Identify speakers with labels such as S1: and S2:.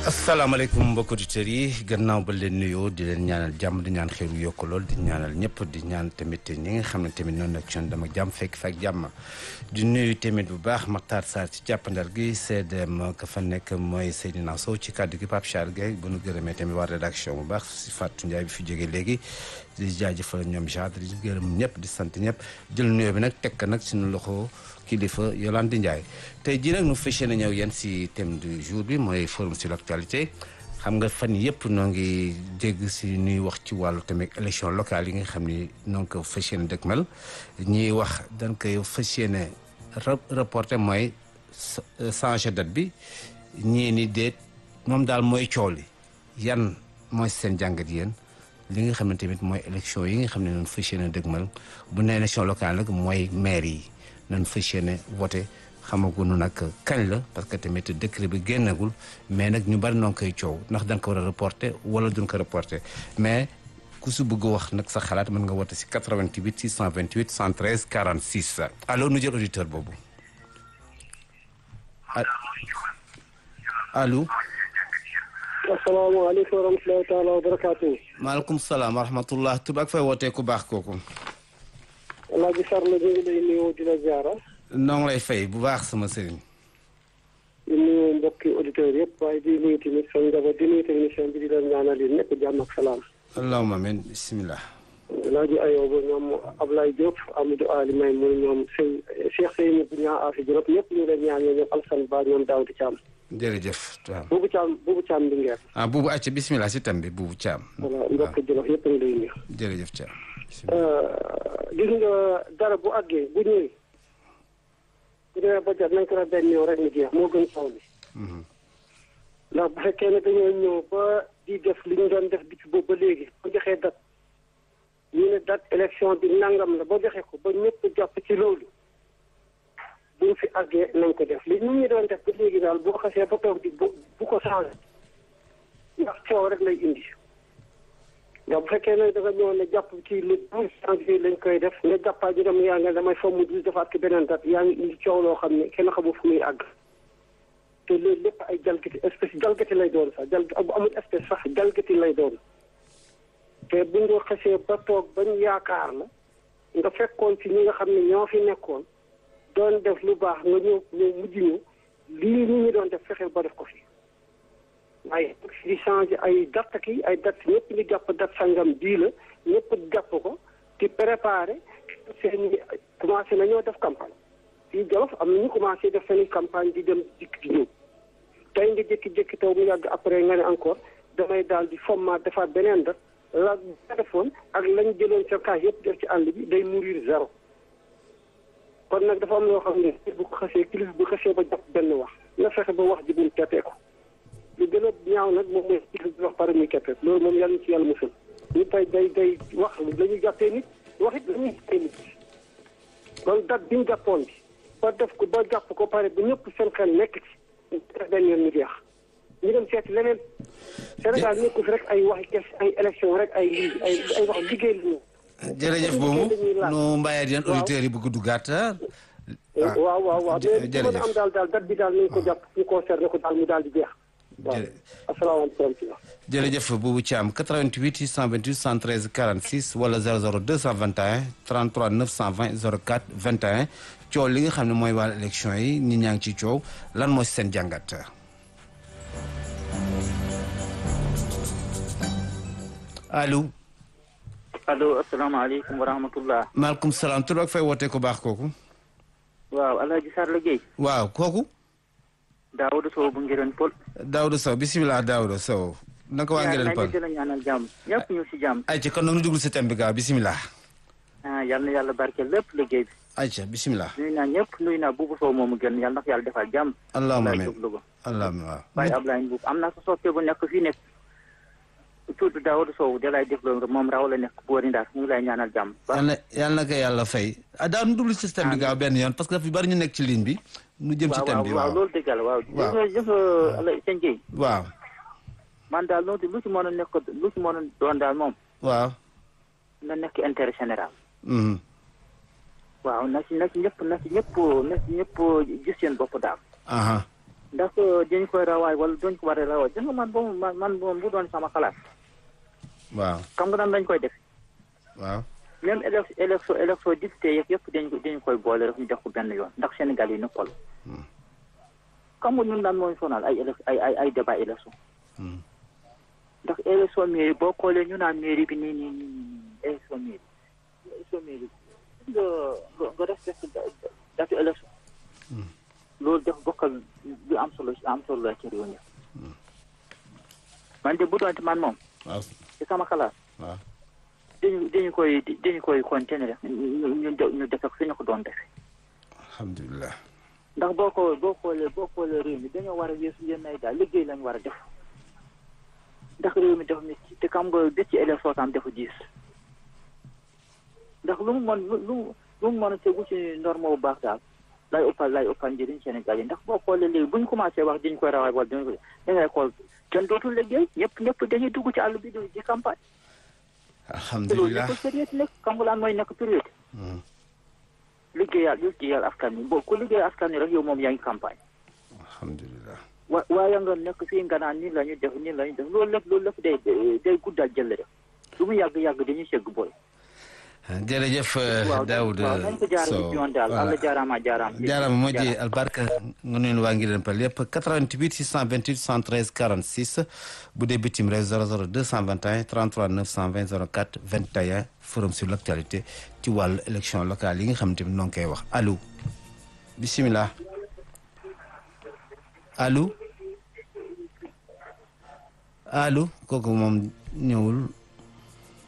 S1: asalaamaaleykum mbokk auditeurs yi gannaaw ba leen nuyoo di leen ñaanal jàmm di ñaan xeeru yokk lool di ñaanal ñëpp di ñaan tamit ñi nga xam ne tamit noonu nag con dama jàmm fekk fa ak jàmm di nuyu tamit bu baax Makhtar Sarr ci jàppandal gi CDM ka fa nekk mooy Seydina Sow ci kàddu gi Pape Charles Gueye bu nu gërëmee tamit waa rédaction bu baax si Fatou Ndiaye bi fi jógee léegi di jaajëfal ñoom Jadre di gërëm ñëpp di sant ñëpp jël nuyoo bi nag teg nag suñu loxo kilifa Yolande Ndiaye tey jii nag nu fas yéene ñëw yéen si thème du jour bi mooy forum sur l'actualité xam nga fan yëpp noo ngi dégg si ñuy wax ci wàllu tamit élection locale yi nga xam ni noo ngi ko fas yéene dëkkmal ñiy wax dañ koy fas yéene reporté mooy changer date bi ñii ni déet moom daal mooy coow li yan mooy seen jàngat yéen li nga xam ne tamit mooy élection yi nga xam ne noonu fas yéene dëkkmal bu ne élection locale nag mooy maire yi nañ fas yéene voté xamaguñu nag kañ la parce que tamit décret bi génnagul mais nag ñu bari noo koy coow ndax da nga ko war a reporté wala duñ ko reporté mais ku su bëgg wax nag sa xalaat mën nga woote si 88 628 113 46 allo nu jël auditeur boobu allo.
S2: asalaamaaleykum wa rahmatulahi taala wa barakaatu.
S1: maaleykum salaam wa rahmatullah tuba ak fay wootee ku baax kooku.
S2: Alaaji Sarr la ñu ngi lay nuyu di la ziara.
S1: noo ngi lay fay bu baax sama sëriñ.
S2: di nuyu mbokki auditeurs yëpp waaye di nuyu tamit sa njaboot di nuyu technicien bi di leen ñaanal yéen ñëpp jàmm ak salaam.
S1: allahumma amiin bisimilah.
S2: Alaaji Ayoba ñoom Ablaye Diop Amadou Ali May mu ñoom Sey Cheikh Seyni bu ñaa Afi Diop ñëpp ñu leen ñaan ñoom Alsan Ba ñoom Daouda Thiam.
S1: jërëjëf waaw.
S2: Buubu Thiam Buubu Thiam Linguère.
S1: ah buubu àcc bisimilah si tam bi buubu Thiam.
S2: voilà mbokki Jolof yëpp ñu lay nuyu.
S1: jërëjëf Thiam.
S2: gis nga dara bu àggee bu ñëwee bu demee ba jot nañ ko def benn ñëw rek mu jeex moo gën saw bi ndax bu fekkee ne dañoo ñëw ba di def li ñu doon def depuis boobu ba léegi ba joxee date ñu ne date élection bi nangam la ba joxe ko ba ñëpp jàpp ci loolu bu ñu fi àggee nañ ko def li nit ñi doon def ba léegi daal boo xasee ba toog di bu bu ko changé ndax coow rek lay indi ndax bu fekkee ne dafa ñëw ne jàpp ci le douze janvier lañ koy def nga jàppaa ji dem yaa nga damay fomm douze defaat ko beneen date yaa ngi indi coow loo xam ne kenn xamul fu muy àgg te loolu lépp ay jalgati espèce jalgati lay doon sax jal bu amul espèce sax jalgati lay doon te bu nga xasee ba toog bañ yaakaar la nga fekkoon ci ñi nga xam ne ñoo fi nekkoon doon def lu baax nga ñëw ñëw mujj ñu lii ñi ñu doon def fexeel ba def ko fi waaye di changé ay date ki ay date ñëpp ñu jàpp date sangam bii la ñëpp jàpp ko di préparé seen commencé nañoo def campagne fii Jolof am na ñu commencé def seen campagne di dem dikk di ñëw tey nga jékki-jékki taw mu yàgg après nga ne encore damay daal di format defaat beneen date la nga defoon ak lañ jëloon sa kaas yëpp def ci àll bi day mourir zéro kon nag dafa am loo xam ne bu ko xasee kilifa bu xasee ba jàpp benn wax na fexe ba wax ji buñ teppee ko lu gën a ñaaw nag moom mooy kilifa bi wax pare muy keppee loolu moom yàlla na ci yàlla musal ñu tey day day wax la ñuy jàppee nit wax it la ñuy jàppee nit kon date bi ñu jàppoon bi ba def ko ba jàpp ko pare ba ñëpp seen xel nekk ci benn yoon mu jeex ñu dem seeti leneen Sénégal nekku fi rek ay waxi kes ay élection rek ay lii ay ay wax liggéey la ñu
S1: jërëjëf boobu nu mbayee yéen auditeurs yi bëgg duggaat
S2: waaw waaw waaw mais bu mën a am daal daal date bi daal nañ ko jàpp ñu concerné ko daal mu daal di jeex waaw asalaamaaleykum.
S1: jërëjëf Boubou Thiam 88 628 113 46 wala 00 221 33 920 04 21 coow li nga xam ne mooy wàllu élection yi ñi ñaa ngi ci coow lan mooy seen jàngat. allo.
S3: allo asalaamaaleykum wa rahmatullah.
S1: maaleykum salaam tur ak fay wootee ko baax kooku.
S3: waaw El Hadj Sarr la Guèye.
S1: waaw kooku.
S3: Daouda Sow bu Ngirène Pël.
S1: Daouda Sow bisimilah Daouda Sow. naka waa Ngirène Pël
S3: yaa ngi ñaanal jàmm ñëpp ñu si jàmm.
S1: ayca kon nag ñu dugg si thème bi gaaw bisimilah.
S3: ah yal na yàlla barkeel lépp liggéey bi.
S1: ayca bisimilah.
S3: nuyu naa ñëpp nuyu naa Boubou Sow moomu gën yàlla na ko yàlla defal jàmm.
S1: allahumma
S3: Ablaye
S1: amiin
S3: Diop Louga.
S1: allahumma waaw.
S3: waaye Ablaye Mbuub am naa sa soppe bu nekk fii nekk. tudd Daouda Sow da lay déglu moom raw la nekk boori Ndar ñu ngi lay ñaanal jàmm.
S1: yal na yal na ko yàlla fay. ah daaw nu dugg si thème bi gaaw benn yoon parce que dafa bari ñu nekk ci ligne bi. nu jëm ci thème bi
S3: waaw
S1: waaw
S3: loolu dëgg la waaw.
S1: waaw
S3: jëf jëf Alay sëñ Guèye.
S1: waaw
S3: man daal loolu lu ci mën a nekk lu ci mën a doon daal moom.
S1: waaw.
S3: na nekk intérêt général.
S1: mhm.
S3: waaw na ci na ci ñëpp na ci ñëpp na ci ñëpp gis seen bopp daal.
S1: aha
S3: ndax dañ koy rawaay wala duñ ko war a rawaay gis nga man boobu man man moom bu doon sama xalaat
S1: waaw
S3: xam nga nan lañ koy def
S1: waaw
S3: même élec élection élection député yeeg yëpp dañ ko dañ koy boole rek ñu def ko benn yoon ndax Sénégal yi nëppal xam nga ñun daan mooy sonal ay élec ay ay ay débat élection ndax élection mairie boo xoolee ñu naan mairie bi nii nii nii nii élection mairie élection mairie nga nga nga respecté datu élection loolu def bokkal lu am solo am solo la ci réew mi man de bu doon man moom
S1: waaw
S3: ci sama xalaat
S1: waaw
S3: dañu dañu koy dañu koy continuer rek ñu ñu ñu def ak suñu ko doon defee
S1: alhamdulilah
S3: ndax boo ko boo xoolee boo xoolee réew mi dañoo war a weesu yenn ay daal liggéey lañ war a def ndax réew mi dafa métti te xam nga bés ci élection tam dafa diis ndax lu mu mën lu lu mu mën a tegu ci norme bu baax daal lay ëppal lay ëppal njëriñ Sénégal yi ndax boo xoolee léegi bu ñu commencé wax dañu koy rawaay wala dañu koy da ngay xool kenn dootul liggéey ñëpp ñëpp dañuy dugg ci àll bi di di campagne. te loolu
S1: alhamdulilah
S3: nekkul sérieux nekk xam nga lan mooy nekk priorité liggéeyal liggéeyal askan wi boo ku liggéey askan wi rek yow moom yaa ngi campagne.
S1: alhamdulilah
S3: wa waaye nga nekk fii nga naan nii la ñu def nii la ñu def loolu lépp loolu lépp day day guddal jël rek lu mu yàgg yàgg dañuy segg booy.
S1: jërëjëf
S3: waaw
S1: Daoud
S3: waaw nañ ko jaarale
S1: Sow
S3: ci yoon daal Allah jaaraama jaaraama.
S1: jaaraama moo ji albarka nga nuyu waa ngi leen pal yëpp 88 628 113 46 bu dee bitim réew 00 221 33 920 04 21 forum sur l' actualité ci wàllu élection locale yi nga xam te ne noo ngi koy wax allo bisimilah allo allo kooku moom ñëwul